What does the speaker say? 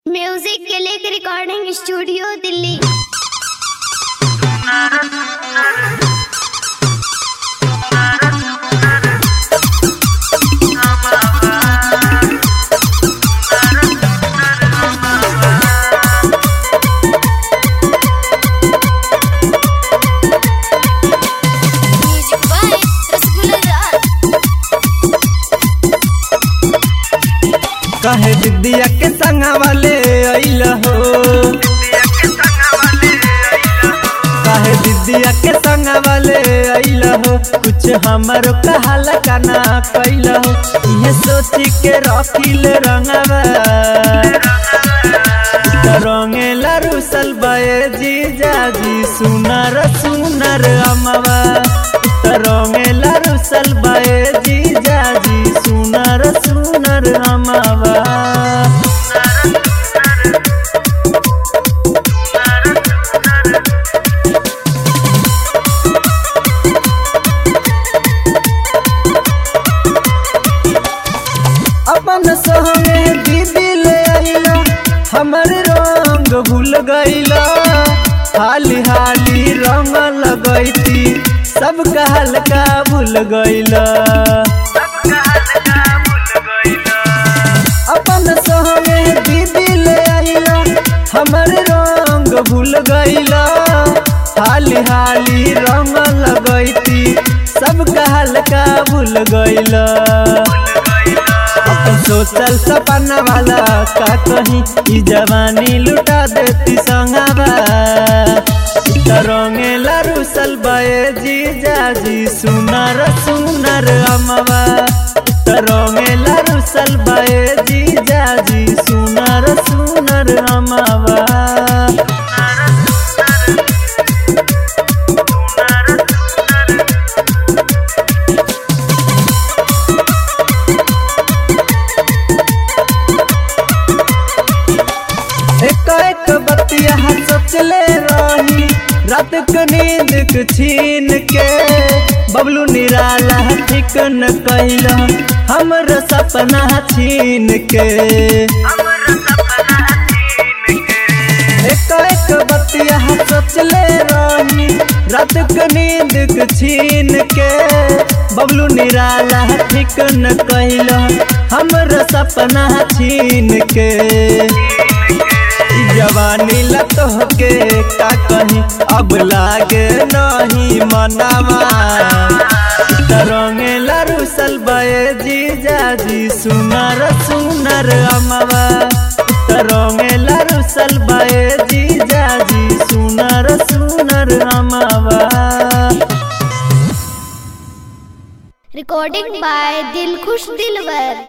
music के लिए recording studio Delhi music by Rasgulla Raj कहे दिदिया के संगा वाले अइल हो कहे दिदिया के संगा वाले अइल हो कुछ हमारो कहल काना कैल हो ये सोची के रखिल रंगवा रंगेला रुसल बये जीजा जी सुनर सुनर अमवा रंगेला रुसल बये जीजा जी सुनर सुनर अमवा अपन संगे दीदी ले आइला हमर रंग भूल गइला हाली हाली रंग लगैती सब कहल का भूल गइला अपन संगे दीदी ले आइला हमर रंग भूल गइला हाली हाली रंग लगैती सब कहल का भूल गइला अपन सोचल सपना वाला का कहीं ई जवानी लुटा देती संगवा रंगेला रुसल बये जीजा जी सुनर सुनर अमवा रंगेला रुसल बये जीजा जी सुनर सुनर अमवा एक एक बतिया सोचले रही रात के नींद के छीन के बबलू निराला ठीक न कैल हमर सपना छीन के एक एक बतिया सोचले रही रात के नींद के छीन के बबलू निराला ठीक न कैल हमर सपना छीन के ई जवानी लत होके का कहीं अब लागे नहीं मनावा रंगे लरुसल बये जीजा जी सुनर सुनर अमवा रंगे लरुसल बये जीजा जी सुनर सुनर अमवा रिकॉर्डिंग बाय दिलखुश दिलवर